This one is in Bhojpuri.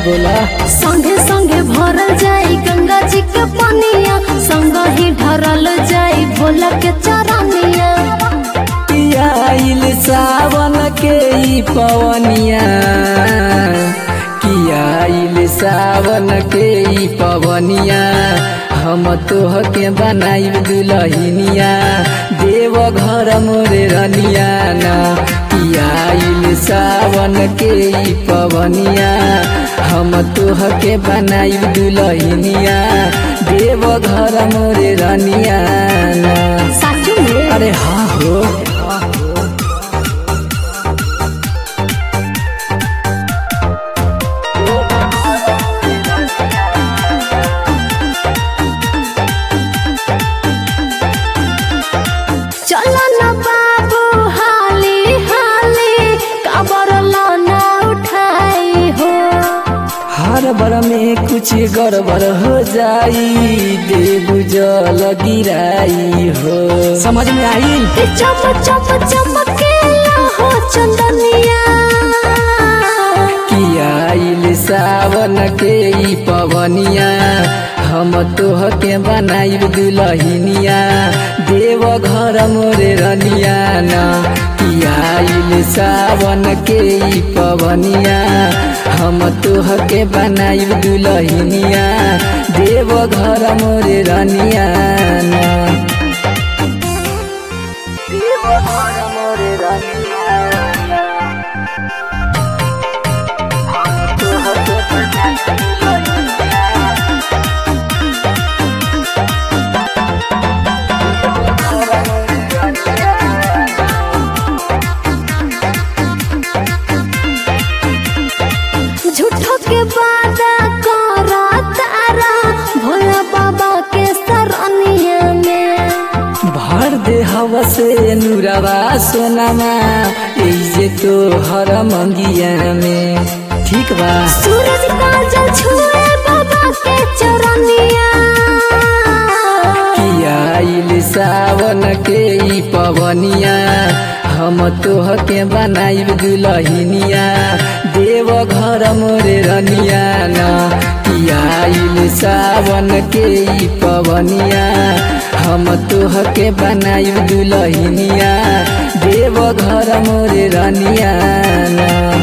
बोला संगे संगे भरल जाई गंगा जी के पनिया संग ही ढरल जाई भोला के चरनिया आइल सावन के ई पवनिया किया आइल सावन के ई पवनिया हम तोह के बनाइब दुलहिनिया देव घर मोरे रनिया ना किया आइल सावन के ई पवनिया हम तोह के बनाइब दुलहिनिया देव घर मोरे रनिया ना साचू में अरे हाँ हो चलो न बाबू हाली हाली कबर ना उठाई हो हर बर में कुछ गड़बड़ हो जाई देव जल गिराई हो समझ में आई ए चम चम चमकेला हो चंदनिया किया आइल सावन के ई पवनिया हम तोह के बनाइब दुलहिनिया देव घर मोरे रनिया ना किया आइल सावन के ई पवनिया हम तोह के बनाइब दुलहिनिया देव घर मोरे रनिया ना देव घर मोरे रनिया तोह के बनाइब झूठो के वादा करा तारा भोला बाबा के सरनिया में भर दे हवा से नुरवा सोनामा ऐजे तो हर मंगिया में ठीक बा सूरज काजल छुए बाबा के चरनिया किया आइल सावन के ई पवनिया हम तोह के बनाइब दुलहिनिया देव घर मोरे रनिया ना किया आइल सावन के ई पवनिया हम तोह के बनाइब दुलहिनिया देव घर मोरे रनिया ना